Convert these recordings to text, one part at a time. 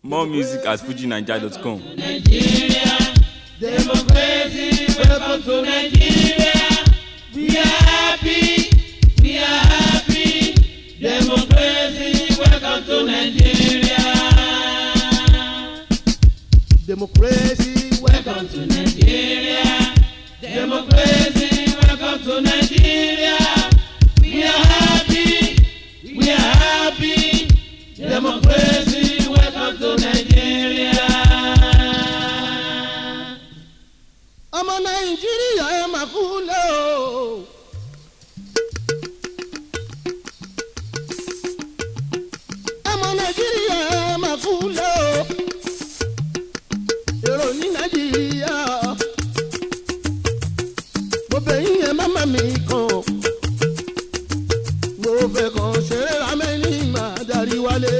More music at fujinaija.com. Nigeria, democracy, welcome to Nigeria. We are happy, we are happy. Democracy, welcome to Nigeria. democracy Welcome to Nigeria. Democracy, welcome to Nigeria. We are happy, we are happy. Democracy, welcome to Nigeria. ọmọ nàìjíríà ẹ máa kú lé o. ọmọ nàìjíríà ẹ máa kú lé o. èrò ní nàìjíríà mo bẹ̀ yín ẹ má má mi kàn mo fẹ́ kàn ṣeré ramẹ́ni máa darí wálé.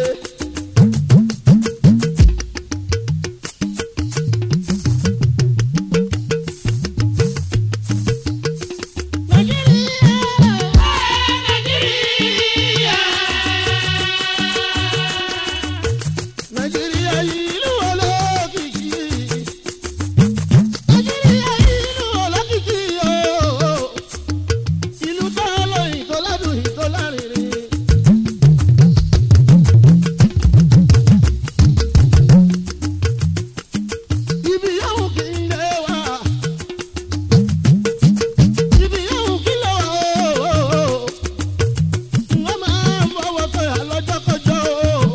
nàìjíríà ìlú olókìkí nàìjíríà ìlú olókìkí ooo ìlú tó lóyìn tó ládùn tó lárinrin. ibi yóò kí n lé wa ibi yóò kí n lé wa ooo wọ́n máa ń fọwọ́ sọ̀yà lọ́jọ́kọjọ́ ooo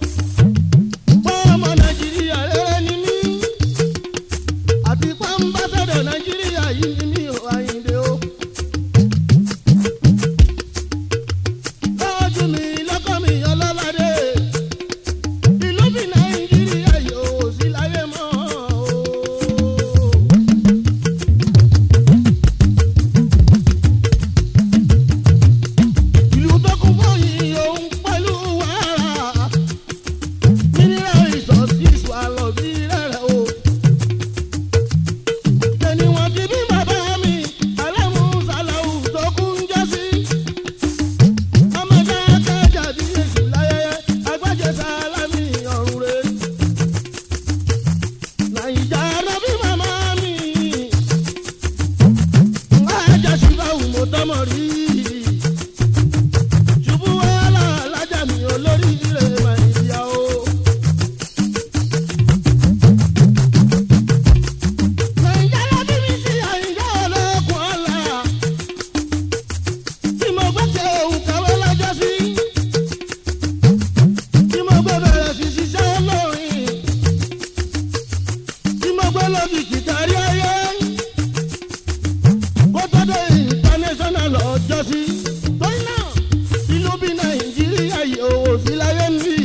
ọmọ nàìjíríà rere ni mí àti pàmbásẹ̀dọ̀ nàìjíríà yìí ni mí ò àyìndé o. lọ́jú mi lọ́kọ́ mi ọlọ́ládé ìlú bí nàìjíríà yóò sí láyé mọ́ o. ìlú tó kún fún yìí òun pẹ̀lú wàrà mineral resources wà lọ sí rẹ̀rẹ̀ o. Tẹ̀ni wọn ti bí bàbá mi, Alámú Sàláwù tó kú ń jẹ́ sí. Ọmọdé akájà bí èṣù láyẹyẹ, agbájẹ sálámì ọ̀run rẹ̀. Nàìjà lọ bí màmá mi. Lájà ṣùgbọ́n mo tọmọ rí. Ṣubú wàhálà lájà mi olórí ire màìyá o. Nàìjíríà bí mi sí àyíká olókùn ọ̀la. Tí mo gbé ṣe òun kàwé lọ́jọ́ sí. Tí mo gbé bẹ̀rẹ̀ sí ṣiṣẹ́ olórin. Tí mo gbé lókìkí kárí ayé. Kó tó dé international lọ́jọ́ sí. Torí náà, ìlú bí Nàìjíríà yìí ò sí láyé ń bí.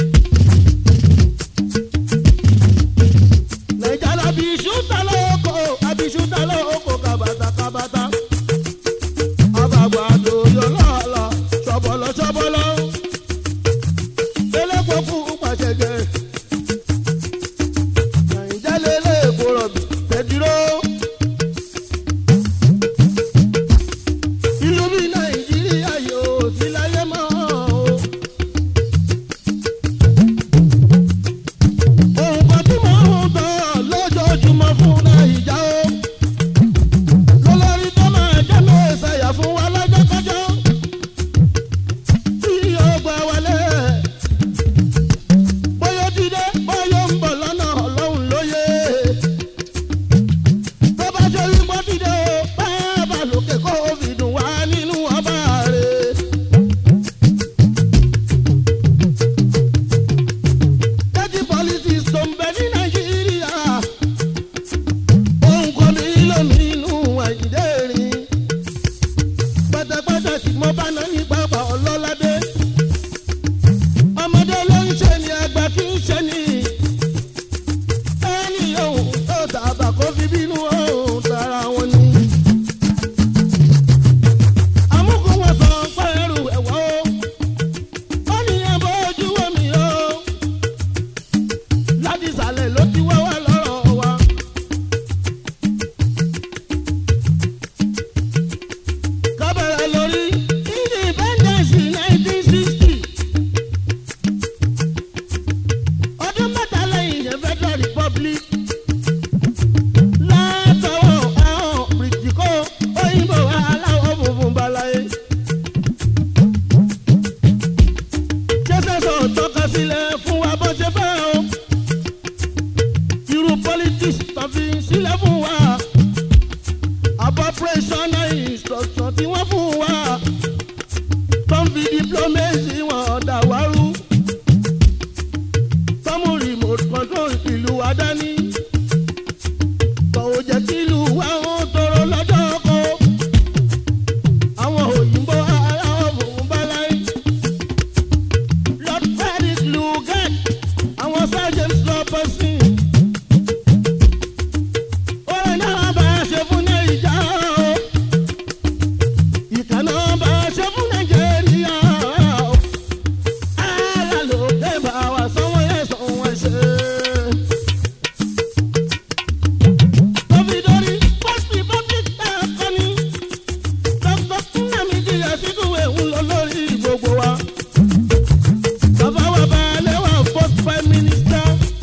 Nàìjíríà bí ṣúta lóko, àbí ṣúta lóko kàbàtà kàbàtà. Àbàgbàdo yọlọ́ọ̀lọ́, ṣọ̀bọ̀lọ̀ ṣọ̀bọ̀lọ̀. Elépo kú pàṣẹjẹ. Nàìjíríà lélẹ̀ èkó rọ̀bì, tẹ̀dúró. Ìlú bí Nàìjíríà yóò sí láyé mọ́ o. Ohun kan tí mò ń tọ́ lójoojúmọ́ fún Nàìjà o. Lólórí tó máa jẹ́ mẹ́sàyà fún wa lọ́jọ́kọ́jọ́. Tí yóò gbà wálé. Bóyá tí wa dání. Kọ̀wé jẹ́ kí ìlú wa ó tọrọ lọ́jọ́ kan. Àwọn òyìnbó ará òun bá láyé. Lord Frederick Lugard, àwọn sergeant Robertson. Orin náà bá a ṣe fún Nàìjíríà o. Ìkànnà bá a ṣe fún Nàìjíríà o. Ara ló dé bá wa sanwó yẹn sanwó ẹsẹ̀. Tóbi-dórí, First Republic ẹ̀kọ́ ni. Dr. Nnamdi Azikiwe ń lọ lórí gbogbo wa. Bàbá wa balẹ̀ wà first prime minister.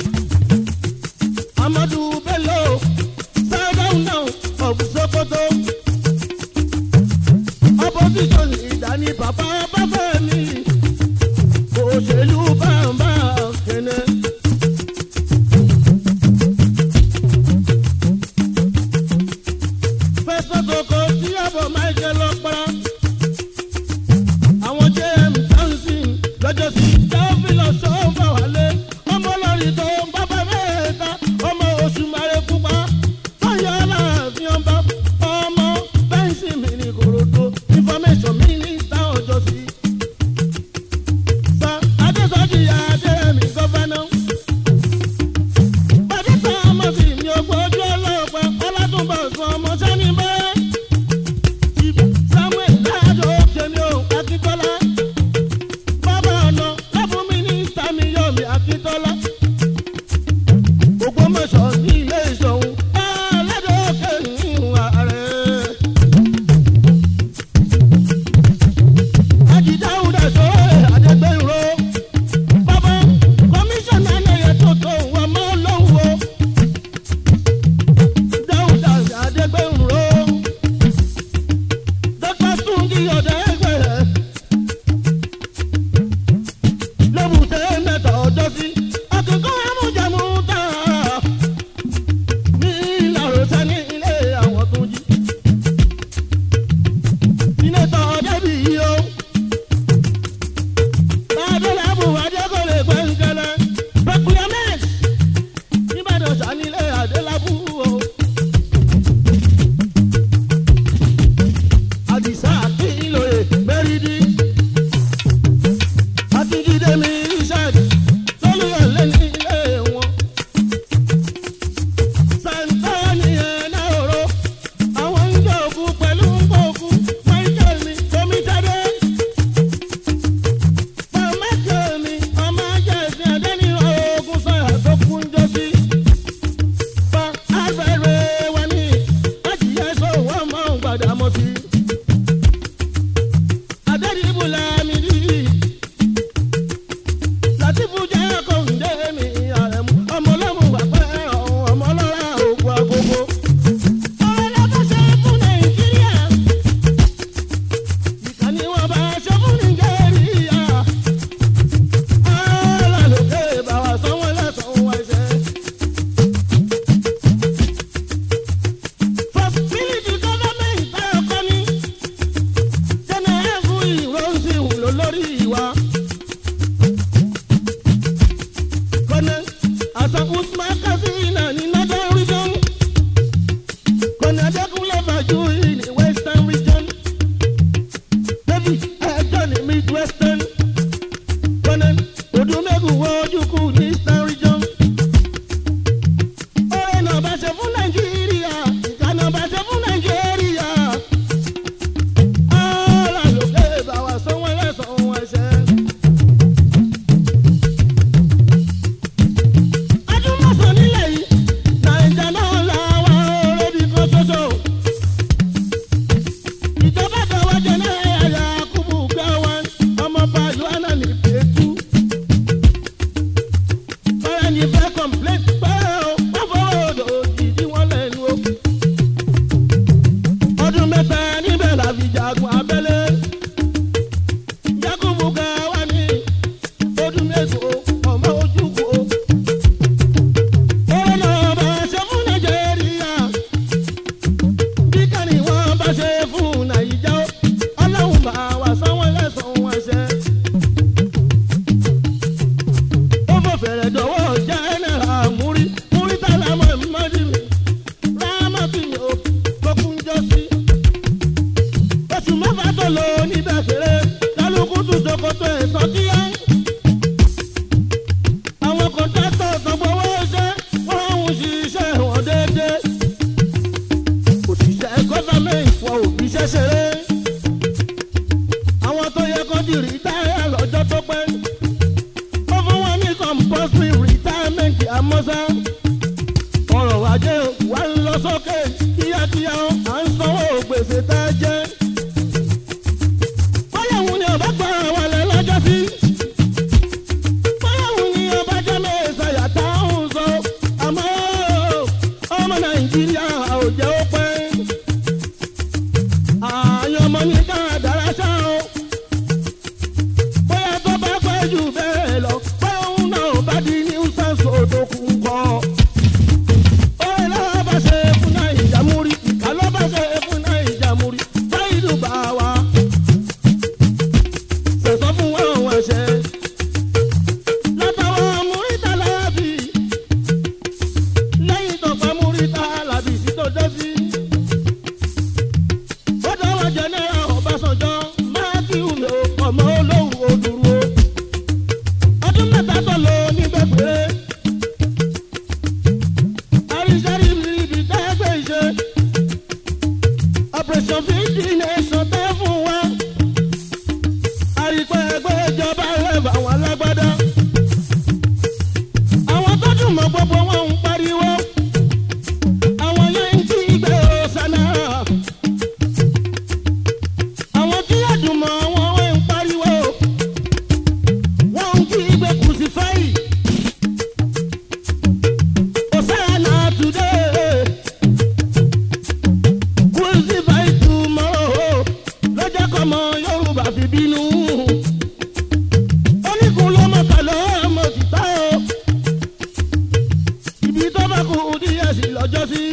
Amadu Bello, Sardauna of Sokoto. Opposition leader ni bàbá Báfẹ́mi. Òṣèlú bàbá kẹ̀nẹ́. Fẹ́sọ̀ kòkó tí ọ̀bọ̀ Michael ọ̀pọ̀ra. Àwọn JM Johnson lọ́jọ́ sí Dáfílọ̀ sọ́ọ̀fà wálé. Ọmọ lórí tó ń bábá mẹ́ta. Ọmọ oṣù Màrè pupa. Báyọ̀ aláàfin ọba. Ọmọ bẹ́ńsì mi ní Kòròdú. Information Minister ọjọ́ sí. Sọ Adésọ́jì Adéyẹmí gọ́fẹ́nà. Bàdìsá ọmọ sí mi ò gbójú ọlọ́pàá. Ọlátúnbọ̀ sọ ọmọ sẹ́ni bẹ́ẹ̀. Samuel Lado Jemi o Akitola. Bàbá ọ̀nà lọ́fún mínísítà mi yọ̀ mí Akitola. Ògbómọ̀ṣọ́ ní ilé ìṣòwò. Aládò kẹ́hìn ààrẹ. Ajidáhùn sọ̀rọ̀ Adégbénró. Bàbá kọmíṣánná ẹ̀yẹ tó tó wọn mọ́ lọ́wọ́. Dáhùn Adégbénró dọ́kítà túnjí ọ̀dà ẹgbẹ̀rẹ̀ lóbùtẹ́ mẹ́ta ọjọ́ sí akẹ́kọ̀ọ́ amújẹmú tá ní ìlàrọ̀sẹ̀ ní ilé àwọn túnjí. sínétọ̀ ọ̀dẹ́bí yìí o adélábù adékọ̀lẹ̀ gbẹ̀ngẹ̀lẹ̀ pẹ̀kúyẹ́mẹ́t nígbàdàn sanilé adélábù o. àdìsá àkìlóye mẹ́rìndì. àtúndídé mi richard lólùyọ̀lé ní ilé wọn. santani ẹ̀nàró àwọn ń jẹ́ òkú pẹ̀lú òkú michael ní tomítadé. michael ní ọmọ ajá ẹ̀sìn ẹ̀dẹ́ni ogun sọ̀rọ̀ tó kún jọ́sí. fa àgbẹ̀rẹ̀ wa ní àjíyẹ́ sọ̀wọ́ máa ń gbàdá mọ́ sí i adẹ́rìbù lámìdí. Látìfù jẹ́ kòǹdé mi àrẹ̀mú. Ọmọ ọlọ́run wà pẹ́ ọ̀hún ọmọ ọlọ́ra ògùn agogo. Ọ̀rẹ́ bá ṣe fún Nàìjíríà. Ìkànnì wọn bá ṣe fún Nàìjíríà. Alálòkè bá wa sanwó lẹ́sàn-án wá iṣẹ́. Fọ́sibílítì gọ́fọ́mẹ̀ntì tá a kọ́ ni jẹ́nẹ́ẹ̀fù ìrọ̀nsìn ló lórí wa. kọ́nẹ́ àṣà usman kasina ní northern region. kọ́nẹ́ adékúnlé fàájú ní western region. david ẹjọ́ ní midwestern. kọ́nẹ́ odúmẹ́gù wọ́ọ́dúnkù ní eastern region. ọ̀rẹ́ náà bá ṣe fún nàìjíríà ìkànnà bá ṣe fún nàìjíríà. Alálòkè bá wa sanwó ẹlẹ́sàn-án ẹsẹ̀. Adúmọ̀sán nílẹ̀ yìí, Nàìjà náà la wà orébi kan ṣoṣo. Ìjọba tọwọ́ jẹ náà yàrá kúbù gbẹ́ wọn, ọmọ bàálù àná ní Pẹ̀tù. Bára ní fẹ́ kọ̀m̀plẹ́t pé o, wọ́n fọwọ́ odò jìdí wọn lẹ́nu o ọdún mẹ́ta níbẹ̀ la fi jagun abẹ́lé. Yakubu Gawa ní ọdún mẹ́sàn ọmọ ojúkò. Ọ̀rọ̀ náà bá ṣe fún Nàìjíríà. Bí kàní wọ́n bá ṣe fún Nàìjíríà. Ọlọ́run bá wa sanwó lẹ́sàn-án ẹsẹ̀. Ó fò fẹ̀rẹ̀ dọ̀wọ́ jẹ́nẹ̀rà mọ́sá ọ̀rọ̀ ajé wa ń lọ sókè kíákíá à ń sanwó gbèsè tá a jẹ́. báyọ̀wò ni ọba gba wàlẹ̀ lọ́jọ́ sí. báyọ̀wò ni ọba jẹ́ mẹ́sàyà tá a ń sọ. àmọ́ ọmọ nàìjíríà ò jẹ́ ó pẹ́. ààyè ọmọ ní dáadáa ṣá o. bóyá tó bá pẹ́ jù bẹ́ẹ̀ lọ pé òun náà bá di ní sẹ́ńsì òdòkùn kọ́ ọlọ́bàṣẹ fún náà ìjàmúrí alọ́bàṣẹ fún náà ìjàmúrí báyìí bá wa. sẹ̀sọ́ fún wọn wọn ṣe. látàwọn múríta lábì lẹ́yìn tọ̀pẹ́ múríta lábì sí tó dé sí. bọ́dọ̀ wọn jẹ náírà ọbásanjọ́ mákìú mi ò ọmọ olówó òdùrú. ọdún mẹ́ta tó lò níbẹ̀ péré àríṣẹ́rí ibi tẹ́gbẹ́ ìṣe operation fifty nation tẹ́ fún wa àrípẹ́ ẹgbẹ́ ìjọba rẹ̀bà wọn alágbádá àwọn tó dùn mọ́ gbogbo wọn ń pariwo àwọn yẹn ń tí ìgbẹ́ ọ̀sánà àwọn tí yàdùn mọ́ wọn ń pariwo wọn ń tí ìgbẹ́ kùsìfáì. Hosanna today. Crucify tomorrow. Lọ́jọ́ kan mọ Yorùbá fi bínú. Oníkun ló mọ̀ kà ló mọ̀ títà o. Ibi tó bá kú díẹ̀ sí lọ́jọ́ sí.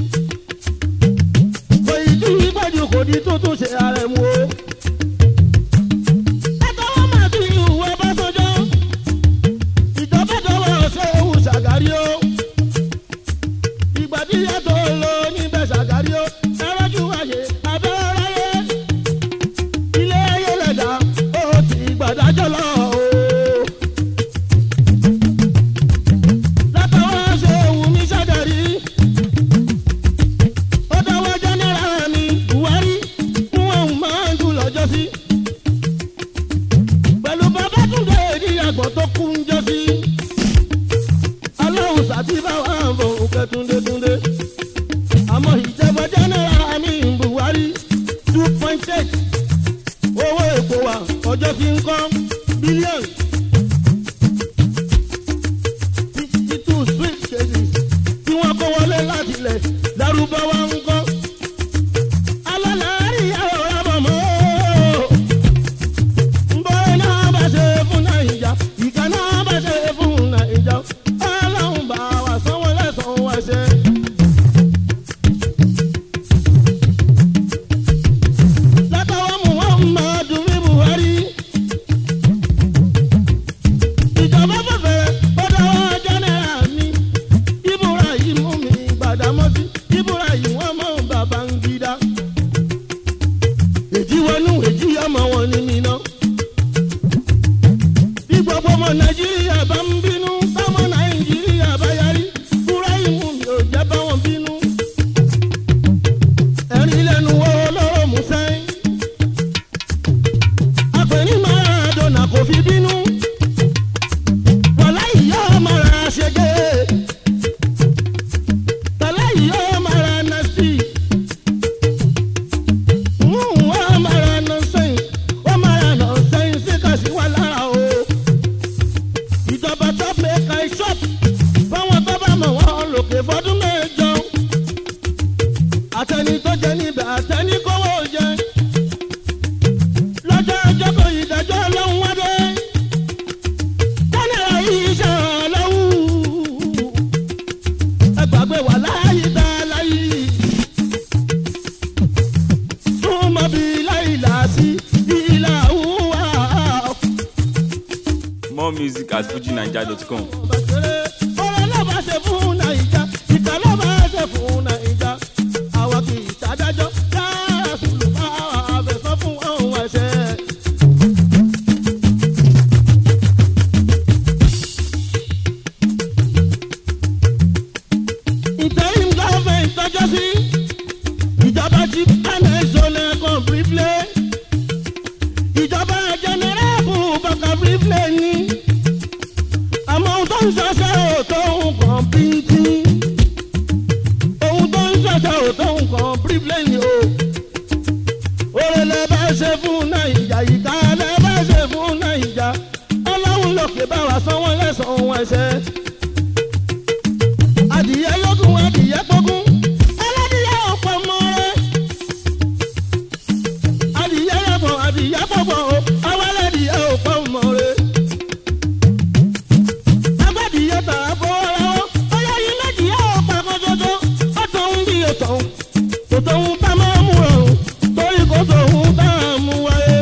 Kò ì tí ìgbàjù kò di tuntun ṣe ààrẹ mu o. Ẹ̀ka wọn máa ti ìhùwà bá sọjọ́. Ìjọba dọwọ́ ṣé ewu ṣàgárí o ìgbà tí yàtọ̀ lọ níbẹ̀ ṣàgárí ó ẹrọ́jú àyè abẹ́rẹ́yẹ ilé ayé lẹ̀dá ó ti gbàdájọ́ lọ o. látàwọn ṣe wù mí ṣàgárí ó dáwọ́ jẹ́nẹ́rà mi buhari fún òun máa ń dùn lọ́jọ́ sí. pẹ̀lú babátúndé èdè àgbọ̀n tó kú ń jọ sí aláwùn sàbí bá wà ń bọ̀ òkè túndétúndé. àmọ́ ìjọba jẹ́nẹ́rà mi ń buhari two point eight owó èkó wa ọjọ́ tí ń kọ́ bílíọ̀nù. fifty two sweet cases tí wọ́n kó wọlé láti ilẹ̀ lárúbáwá ń kọ́. alálàárí àwọn ọ̀rọ̀ mọ́ nbọ̀rẹ́ náà bá ṣe fún nàìjà ìka náà bá ṣe fún nàìjà ọlọ́run bá wa sanwó lẹ́sàn-án wá ṣe. látọwọ́ muhammadu bí buhari ìjọba fẹ́fẹ́ bọ́dáwọ́ jẹ́nẹ́rà mi ibrahim mi gbàdámọ́sí ibrahim wọn mọ bàbá ń gidá èjì wọnú èjì ọmọ wọn ni mi náà bí gbogbo ọmọ nàìjíríà bá ń bínú táwọn nàìjíríà bá yarí fúráìmù mi ò jẹ́ bá wọn bínú. ẹ̀rín lẹ́nu wo lọ́rọ̀ mú sẹ́yìn. àpèní maradona kò fi bínú. wàlá ìyá mara ṣege. tàlá ìyá mara nasi. wọ́n mara nọ́sẹ̀yìn wọ́n mara nọ́sẹ̀yìn sí kàṣíwá lára o ìjọba tó pé ka shop fáwọn tó bá mọ̀ wọ́n lòkè fọdún mẹ́jọ. àtẹni tó jẹ níbẹ̀ àtẹni kówó jẹ. lọ́jọ́ ọjọ́ kò ìdájọ́ ọlọ́run wá dé. jẹ́nẹ̀rà yìí ṣe ọlọ́wù. ẹ gbàgbé wà láàyè tá a láyé. súnmọ́ bíi láìlà sí ìlà òwúwà. More music at fujinaija.com. ọ̀rọ̀ ló bá ṣe fún nàìjà ìta ló bá ṣe fún nàìjà àwọn kì í ṣàdájọ́ yára sùlù bá àfẹsọ́ fún ọ̀hún ẹ̀ṣẹ̀. interim government tọ́jọ́ sí ìjọba ti kánà ìṣọ̀lẹ̀ kan briefly ìjọba jẹnẹrẹ́bù bàkà briefly ni àmọ́ ohun tó ń ẹsẹ̀. adìyẹ yókùn adìyẹ pọ́gún ẹlẹ́dìyẹ ọ̀pọ̀ mọ́ rẹ̀. adìyẹ yẹ̀pọ̀ adìyẹ pọ̀pọ̀ o àwọn ẹlẹ́dìyẹ ọ̀pọ̀ mọ́ rẹ̀. agbádìyẹ tà á fọwọ́ lọ́wọ́ ó yẹ yín méjìyẹ ọ̀pọ̀ kọ́jọ́jọ́ ó tọ̀ ń bí ètò kò tó ń tá máa mú ọ̀hún torí kò tó ń tá a mú wáyé.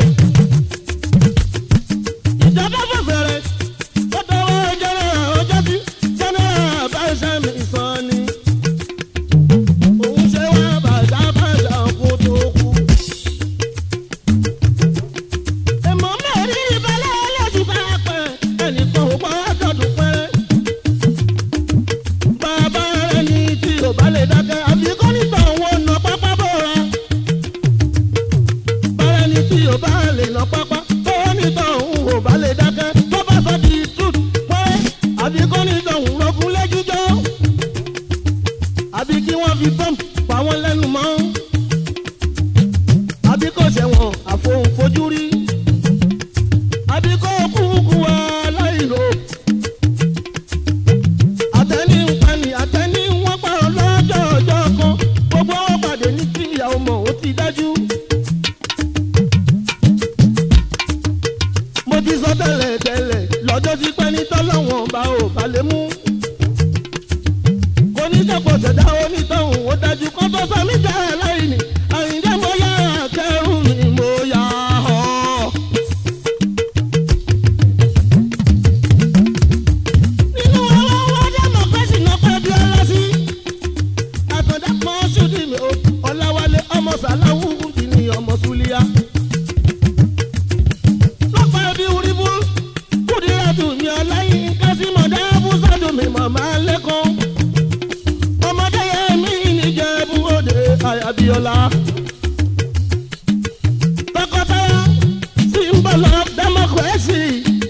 ìjọba fẹ̀fẹ̀rẹ̀ ó tọwọ́ jẹ́nẹ́rà ọjọ́ sí jẹ́nẹ́rà báṣẹ́ mi sọ ni. òun ṣe wá bàjá bàjá kó tó kú. èmọ̀ mẹ́rin ìbálẹ̀ ẹlẹ́sìn bá pẹ́ ẹnìkan ò gbọ́ dọ̀dún pẹ́rẹ́. bàbá rẹ̀ ní tí ò bá lè dákẹ́ àbí kọ́ nígbà òun ò nà pápá bọ̀ra. bàrẹ̀ ní tí ò bá lè nà pápá bọ́wọ́ nígbà òun ò bá lè dákẹ́ tó bá sọ di truth pẹ́rẹ́ àbí kọ́ nígbà òun rọ́gùn lẹ́jújọ́. àbí kí wọ́n fi bọ́ǹpù pa wọ́n lẹ́nu mọ́. àbí kò ṣẹ̀wọ̀n àfohùn fojú rí. àbí kò kúkú aláìlò àtẹni ń pani àtẹni wọn pa ọlọ́jọ́ ọjọ́ kan gbogbo wọn pàdé ní kí ìyàwó mọ̀ ó ti dájú. mo ti sọ tẹ́lẹ̀ tẹ́lẹ̀ lọ́jọ́ tí pẹ́ ní tọ́lọ́wọ̀n bá ò bá lè mú. kò ní sọ̀pọ̀ ṣẹ̀dá onítọ̀hún ó dájú kó tó sọ mí jẹ́ aláìní àyíndé mo yá kẹrù mi mo yá ọ́. nínú àwọn ọmọdé mọ̀ pé ṣìnà pẹ́ bí ọlá sí. àtọ̀dá kan ṣùdí mi ò ọ̀làwálé ọmọ sàláwù ti ní ọmọ súlíà. lọ́pàá ẹbí wúribú kúdíràtù mi ọláyín kásímọ̀dá búsàdù mi màmá lẹ́kọ̀ọ́. ọmọdé yẹn mi níjẹ̀bú òde àyàbíọ́lá. tọkọtaya sí ń bọ̀ lọ democracy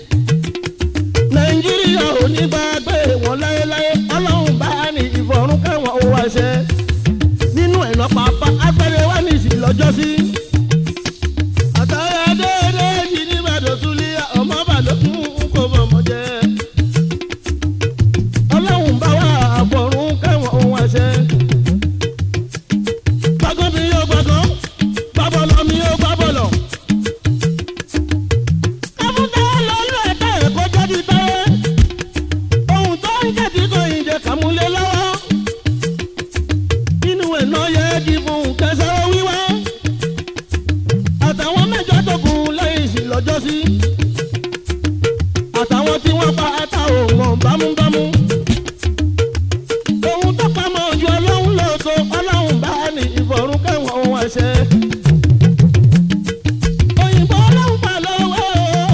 nàìjíríà ò ní bá gbé wọn láéláé ọlọ́run bá ní ìfọ̀rún kẹwọn ò wá ṣe nínú ẹ̀nà pàápàá afẹ́rẹ́ wá ní ìsìn lọ́jọ́ sí. àtàrà déédé yìí ní ìbàdàn súlẹ̀ ọmọ bàlókun kò bọ̀mọ̀ jẹ́. ọlọ́run bá wà àfọ̀rún kẹwọn ò wá ṣe. gbàgbọ́ mi yóò gbàgbọ́ gbàbọ̀lọ̀ mi yóò gbàbọ̀lọ̀ káfíńtà lọ́lú ẹ̀ka ẹ̀kọ́ jáde táyé ohun tó ń jẹ̀dí kan ìjẹ kàmúlẹ̀ lọ́wọ́ inú ẹ̀ náà yẹ di fún kẹsàn-án wíwá àtàwọn mẹ́jọ tó kù lẹ́yìn sí lọ́jọ́ sí àtàwọn tí wọ́n pa ata òun bámúbámú ohun tó pamọ́ ju ọlọ́run lóòótọ́ ọlọ́run bá ní ìfọ̀rún kẹwọ̀n ohun ẹ̀ṣẹ̀ òyìnbó ọlọ́run pa lọ́wọ́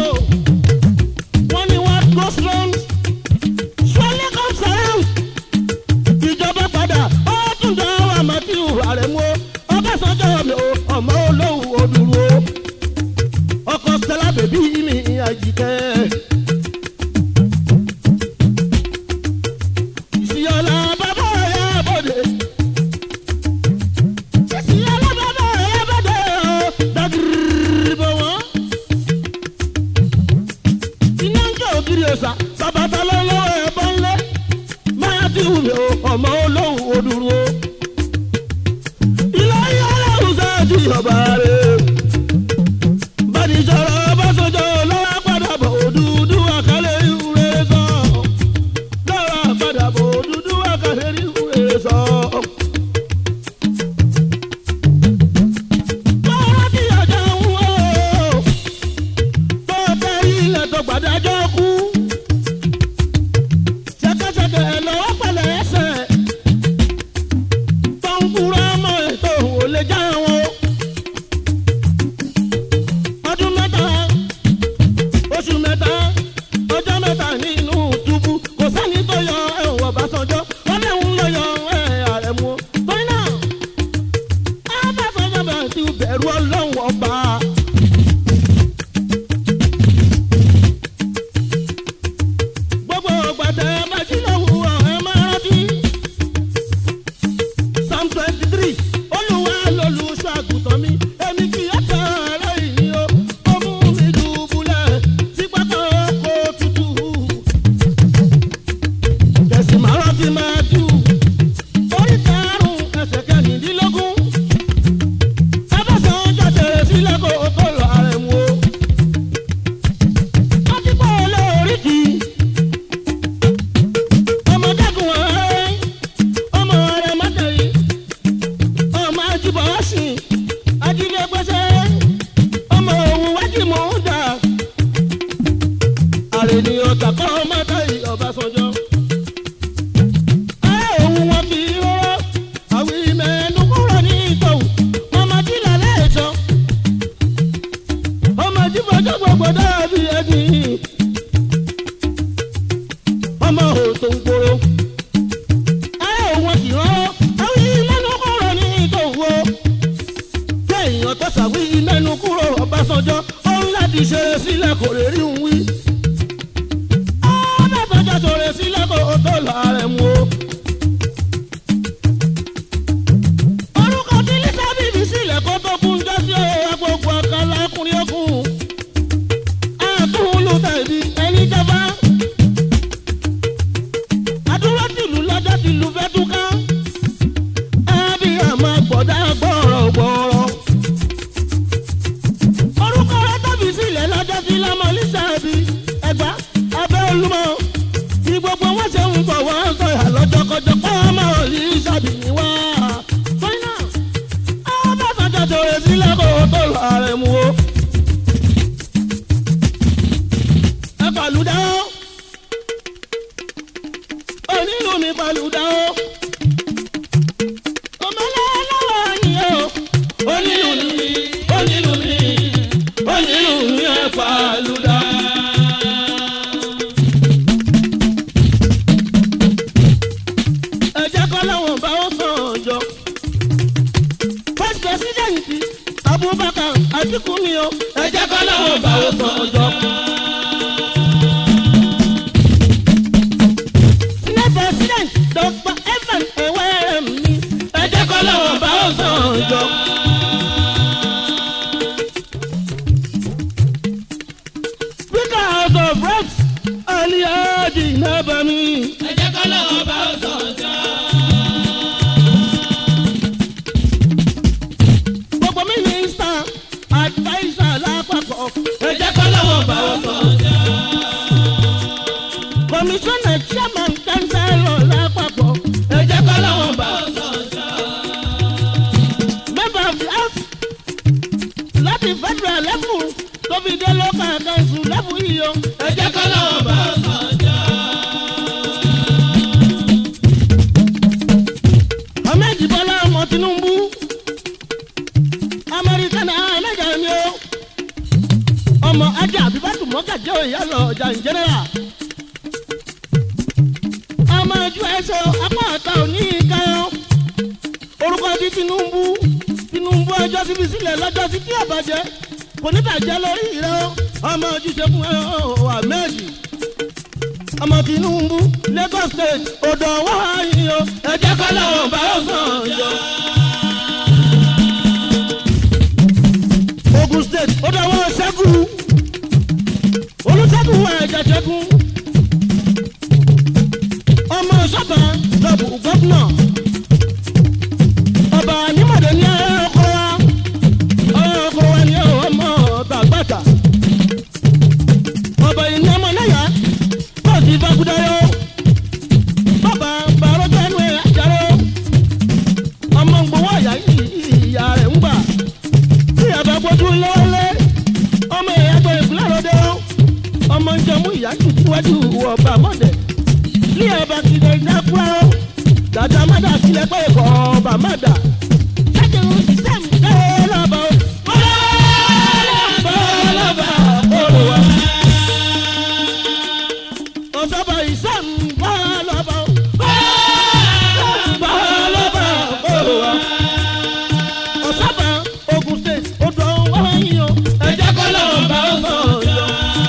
wọ́n ní what goes round surely comes around ìjọba padà ó tún jọ àmọ́tíù àrẹ̀mú ọbẹ̀sánjọ́ mi ò ọmọ olóhùn òdùrú ọkọ̀ stella bèbí mi àjìkẹ́. ìsìyọ́lá bàbá ọ̀yá bòde. ìsìyọ́lá bàbá ọ̀yá bòde ọ̀ dàgírí bọ̀ wọ́n iná ń jẹ́ ògiri ọ̀sà bàbá ta ló lọ́wọ́ ẹ̀bọ ńlẹ̀ máa ti wù mí o ọmọ olóhùn òdùrú o. ilé ayé aláwùn sáájú ọba rẹ̀ bàdìjọ́rọ̀ ọbásanjọ́ lọ́wọ́ padà bọ̀ òdúdú àkàlẹ̀ ìwúre sọ. lọ́wọ́ padà bọ̀ òdúdú àkàlẹ̀ ìwúre sọ. lọ́wọ́ tí ọjà ń wò ó tó tẹ ilẹ̀ tó gbàdájọ́ kú. ṣẹ̀kẹ̀ṣẹ̀kẹ̀ lọ́wọ́ pẹ̀lẹ́ ẹsẹ̀ tó ń kúrò ọmọ ètò ò lè já wọn. ọdún mẹ́ta oṣù mẹ́ta ọjọ́ mẹ́ta nínú túbú kò sẹ́ni tó yọ ẹ̀wọ̀n bá sọ. ti máa jù orí karùn-ún ẹsẹ̀ kẹrìndínlógún abẹ́sàn jàdẹ̀rẹ̀ sílẹ̀ kó o tó lọ ààrẹ mu o. wọ́n ti pọ̀ lórí kì í ọmọ dẹ́kun ọ̀rẹ́ ọmọ rẹ̀ mọ́tẹ̀rì ọmọ ajibọ̀ ọ̀sìn ajínigbẹ́sẹ̀ ọmọ òun wájú mọ̀ ń dà àrènìyàn tàkọ́ mọ́tẹ̀rì ọ̀básánjọ́. ẹ òun wọn kì í rọrọ àwọn ìmẹ̀ẹ́nu kúrò ní ìtọ̀wù ọmọ tí lálẹ́ ẹ̀ṣọ́ ọmọ jíbọjọ́ gbogbo dàbí ẹni ọmọ òtò ń gbòòrò ẹ òun kì í rọrọ àwọn ìmẹ̀ẹ́nu kúrò ní ìtọ̀wù o kéèyàn tó ṣàwí ìmẹ̀ẹ́nu kúrò ọbásanjọ́ òun láti ṣe é sílẹ̀ kò lè rí òun wí ọbásanjọ́ ṣòro sílẹ̀ kò tó lọ ààrẹ mu o. orúkọ tí lísàbíbí sílẹ̀ kó tó kún jọ́sí o agbègbè ọ̀kàlà ọkùnrin ọkùn àtúnlù tàbí ẹni jẹba àdúrà tìlú lọ́jọ́ tìlú fẹ́ túká ẹbí àmọ́ gbọ̀dá gbọ̀rọ̀ gbọ̀rọ̀ orúkọ rẹ tóbi sílẹ̀ lọ́jọ́ tí lọ́mọ lísàbí ẹgbà abẹ́ olúmọ tí gbogbo wọn ṣe ń bọ̀ wọ́n sọ̀yà lọ́jọ́kọjọ́ pé ọmọ lísàbí ni wá. torí náà ọbásanjọ́ tòrè sílẹ̀ kó o tó lọ ààrẹ mu o. ẹ pàlùdà ó onílù mi pàlùdà ó ọmọlẹ́ lọ́wọ́ yìí ó onílù mi onílù mi onílù mi ẹ pàlùdà. ẹ jẹ́ kọ́ láwọn bá ó sàn ọjọ́. first president abubakar atiku ni o ẹ jẹ́ kọ́ láwọn bá ó sàn ọjọ́. senate president dr evan ewerem ni ẹ jẹ́ kọ́ láwọn bá ó sàn ọjọ́. speaker house of reps aliyaji nabami. ẹ jẹ́ kọ́ lọ́wọ́ bá ó sọ̀jọ́. gbogbo mínísítà adviser lápapọ̀. ẹ jẹ́ kọ́ lọ́wọ́ bá ó sọ̀jọ́. kọmíṣánná chairman councilor lápapọ̀. ẹ jẹ́ kọ́ lọ́wọ́ bá ó sọ̀jọ́. member of the house láti federal level tó fi dé local council level yìí o. ẹ jẹ́ kọ́ lọ́wọ́ bá ó sọ̀jọ́. ahmed bọ́lá ọmọ tinubu amẹ́ríkánà ahmed ẹ̀mí o ọmọ ajá àbíbátù mọ́gàjẹ́ ìyálọ̀ ọjà in general ọmọ ojú ẹsẹ̀ apá ọ̀tá òní ìkayọ̀ orúkọ di tinubu tinubu ọjọ́ síbi sílẹ̀ lọ́jọ́ sí kí ọ̀bàjẹ́ kò ní bàjẹ́ lórí rẹ o ọmọ ojúṣe fún ẹ o ahmed ọmọ tinubu lagos state odò wáyé o ẹ jẹ́ kọ́ lọ́wọ́ bá ó sàn yọ. ogun state odò wọ́n ṣẹ́gun olùṣègùn ẹ̀jẹ̀ ṣẹ́gun ọmọ sọ́gbà lọ́bù gọ́fúnà ọba nímọ̀dé ní ọkọ̀ wa ọkọ̀ wa ní ọmọ tàgbàtà ọba ìní ọmọ náà yá kóòtù ìfakudayo bàbá bàrọ̀ tẹnu ẹ̀ àjàrò ọmọ gbowó àyà ìyá rẹ̀ ń gbà tí àbá gbójú lọ́wọ́lé ọmọ ẹ̀yà gbọ́ ìpínlẹ̀ rọ́dẹ́ ọmọ ń jẹmú ìyá jù síwájú ọba mọ́dẹ̀ ní ẹ̀bà kìdẹ̀ ìdákúrá dàda mádà sílẹ̀ pé ẹ̀kọ́ ọba mádà láti ń ṣiṣẹ́ mi kẹ́ lọ́bọ̀ bọ́lọ́bà olùwà ọ̀sọ́bà ìṣẹ́ mi bọ́lọ́bà bọ́lọ́bà olùwà ọ̀sọ́bà ogun state odò wáyé o ẹ jẹ́ kọ́ lọ́wọ́ bá ó sọ̀jọ́.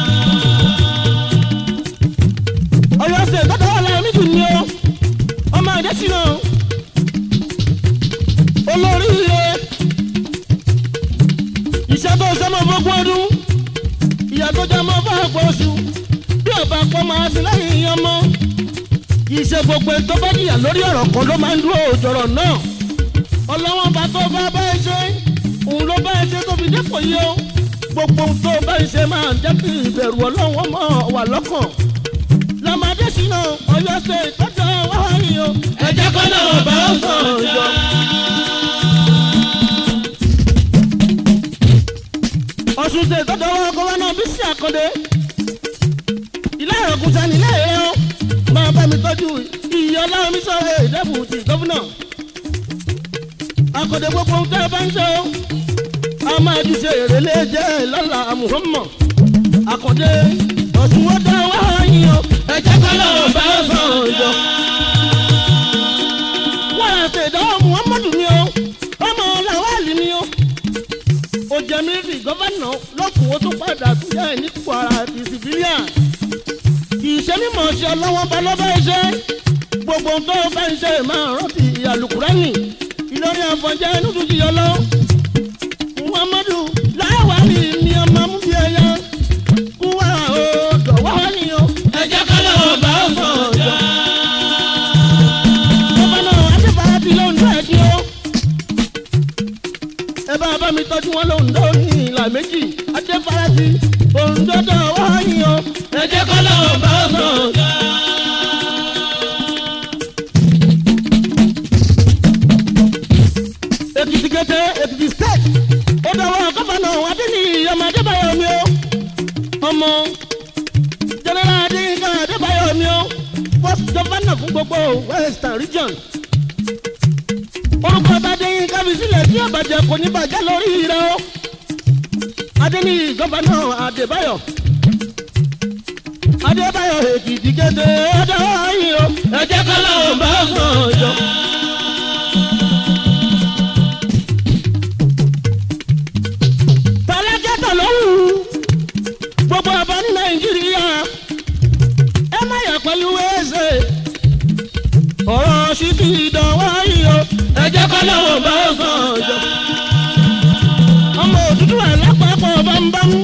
ọyọ ṣe tọ́tọ́ wà lára nídùú ni o ọmọ àdẹ́sínà í ṣe gbogbo ẹni tó bá jìyà lórí ọ̀rọ̀ kan ló máa ń dúró òjọ̀rọ̀ náà ọlọ́wọ́n bá tó bá bá ẹ ṣe òun ló bá ẹ ṣe tó fi dépò yìí o gbogbo ohun tó bá ẹ ṣe máa jẹ́ kí ìbẹ̀rù ọlọ́wọ́n mọ̀ wà lọ́kàn lọ́mọdé sínú ọyọ́ ṣe ìtọ́jú wáyé o ẹ jẹ́ kọ́ lọ́wọ́ bá ó sàn jọ. ọ̀sùn ṣe ìtọ́jú ọwọ́ gọ́wọ́nà bísí àkọ́dé ilé ìrọ̀kùn sani ilé ìrẹ́ o máa bá mi tọ́jú iye ọlọ́run mi sọ̀rọ̀ ìdẹ́bù ti gọ́fúnà àkọ́dé gbogbo ohun tẹ́ ẹ bá ń ṣe o a máa ti ṣe èrèlé jẹ́ lọ́la muhammad àkọ́dé ọ̀sùn wọ́n dá wáyé o ẹ jẹ́ kọ́ lọ́wọ́ bá ó sàn jọ. wọ́n á ṣe ìdánwò muhammadu ni o ọmọ làwálì ni o ó jẹ mílíọ̀nù gọ́fánà lọ́kùn ó tún padà tún yẹ ní kwara ti civilian kì í ṣe mímọ̀ ṣe ọlọ́wọ́n bá lọ́bẹ̀ ṣe gbogbo tó bá ń ṣe máa rántí àlùkùránì ìlọrin àfọ̀njẹ́ inú tún jìyọ lọ muhammadu láwálì ni ọmọ mú bí ẹyẹ kúwà ó dọ̀wọ́ ni o ẹ jẹ́ kọ́ lọ́wọ́ bá ó sàn jọ. gọ́fánà adébáyàbí ló ń dọ̀ ẹ́ kí o ẹ bá bá mi tọ́jú wọn lóhùn dó ní ìlà méjì adébáyàbí òǹdọ́dọ̀ wáyé o. ẹ jẹ́ kọ́ lọ́wọ́ bá ó sàn jọ. èkìtì kété èkìtì state ó dọwọ́ gọ́fànà adéní ọmọ adébáyọ̀ mi o ọmọ jẹnẹrà adéyínká adébáyọ̀ mi o first gọ́fànà fún gbogbo western region orúkọ adéyínká fi sílẹ̀ tí ọ̀bàjẹ́ kò ní bàjẹ́ lórí rẹ o adéní gọ́fànà adébáyọ̀ adébáyọ̀ èkìtì kété ó dọwọ́ yìí o ẹ jẹ́ kọ́ lọ́wọ́ bá ó sàn jọ. tọ́lájẹ́tọ̀ lóhùn gbogbo ọba ní nàìjíríà ẹ má yà pẹ̀lú ẹsẹ̀ ọ̀rọ̀ sí ti dánwó yìí o ẹ jẹ́ kọ́ lọ́wọ́ bá ó sàn jọ. ọmọ òdúdú àlápapọ̀ bámbámú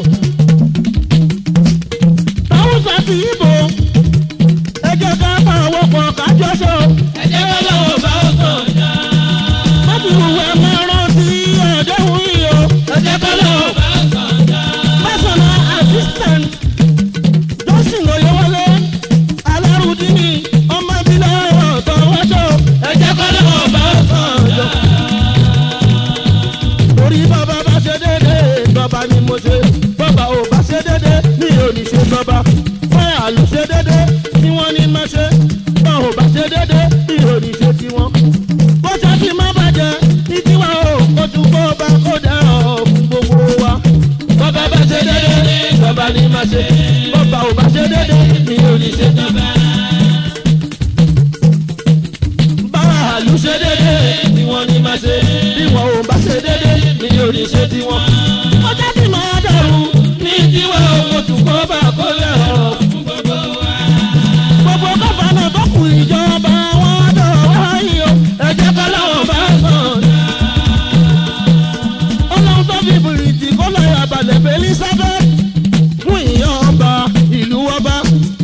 táwùsà ti ìbò ẹ jẹ́ ká pa àwọn pọ̀ kájọ́ sọ ẹ jẹ́ kọ́ lọ́wọ́ bá ó sàn jọ. mọ́tò ìwé máa rántí ọ̀dẹ́hùn yìí o ẹ jẹ́ kọ́ lọ́wọ́ bá ó sàn jọ. personal assistant johnson oyewole alárùdíní ọmọ ìbílẹ̀ ọ̀tọ̀ wáṣọ. ẹ jẹ́ kọ́ lọ́wọ́ bá ó sàn jọ. orí bàbá bá ṣe déédé bàbá ni mo ṣe bàbá ò bá ṣe déédé mi ò ní ṣe bàbá báyà ló ṣe déédé tí wọ́n ní má ṣe bá ò bá ṣe déédé mi ò ní ṣe tiwọn. bó ṣe ti má bàjẹ́ ní tiwa o kó tún kó bá kó dẹ̀rọ̀ fún gbogbo wa. bàbá bá ṣe déédéé bàbá ní má ṣe. bàbá ò bá ṣe déédé mi ò ní ṣe bàbá báyà ló ṣe ṣe déédé déédéé tí wọ́n ní má ṣe. bí wọn ò bá ṣe déédé mi ò ní ṣe tiwọn. ó jẹ́ kí máa dẹ̀rù ní tiwa owó tún kọ́ bá kó lẹ́rọ̀ fún gbogbo wa. gbogbo gọ́fànà tó kù ìjọba wọn dọ̀ wáyé o. ẹ jẹ́ kọ́ lọ́wọ́ bá ó sàn jọ. ọlọ́run tó fi bìrìtì kó lọ àbàlẹ̀ fẹ́ elizabeth fún ìyàn ọba ìlú ọba.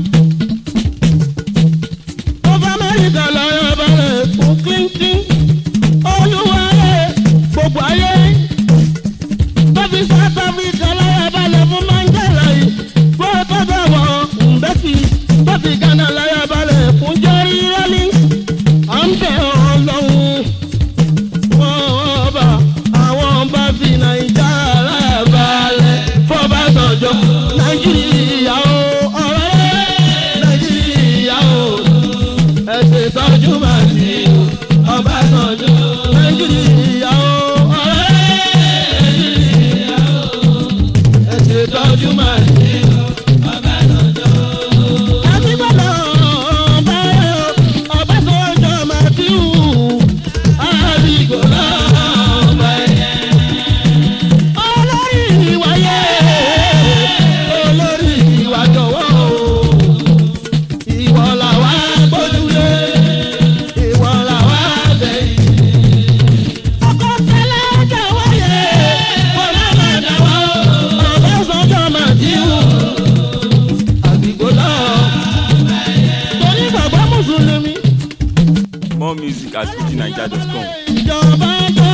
ọba amẹ́ríkà lọ́yọ̀ ọba rẹ̀ fún clinton olúwarẹ̀ gbogbo ayé. tó fi south africa lọ́yọ̀ ọba rẹ̀ fún mandela yìí fún ọtọ́ bẹ̀ wọ̀ mbẹ́kì tó fi ghana lọ́yọ̀ ọba rẹ̀ fún jerry rawlings. à ń bẹ̀ ọlọ́run ọba àwọn ọba fi nàìjà aláàbálẹ̀ fọba sànjọ nàìjíríà o ọ̀rẹ́ nàìjíríà o ẹ̀sẹ̀ tọ́jú máa ti ọba sànjọ nàìjíríà o ọ̀rẹ́ nàìjíríà o ẹ̀sẹ̀ tọ́jú máa ti ọba sànjọ. àti gbọ́dọ̀ ọba ọba sànjọ máa ti hù àbíkò lọ́ọ̀bà ẹ̀yẹ. olórí ìwà yẹ olórí ìwà jọ̀wọ́ o. ìwọ làwa gbójúlé ìwọ làwa bẹ̀yìn. More music at fujinaija.com. ìjọba tó